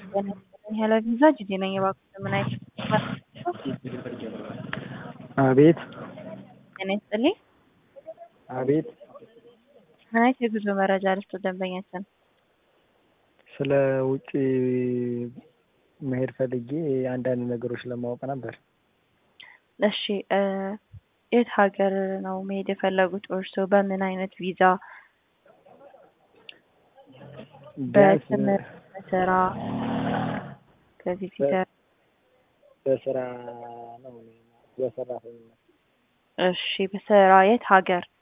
ያለ ቪዛ ጅዜ ነኝ። እባክህ ምን አይነት አቤት ጤና ይስጥልኝ። አቤት ምን አይነት የጉዞ መረጃ ልስጥ ደንበኛችን? ስለ ውጭ መሄድ ፈልጌ አንዳንድ ነገሮች ለማወቅ ነበር። እሺ እ የት ሀገር ነው መሄድ የፈለጉት እርስዎ? በምን አይነት ቪዛ? ቢያንስ በትምህርት፣ በስራ፣ በቪዚተር? በስራ ነው እኔ በሰራተኝነት እሺ በስራ የት ሀገር?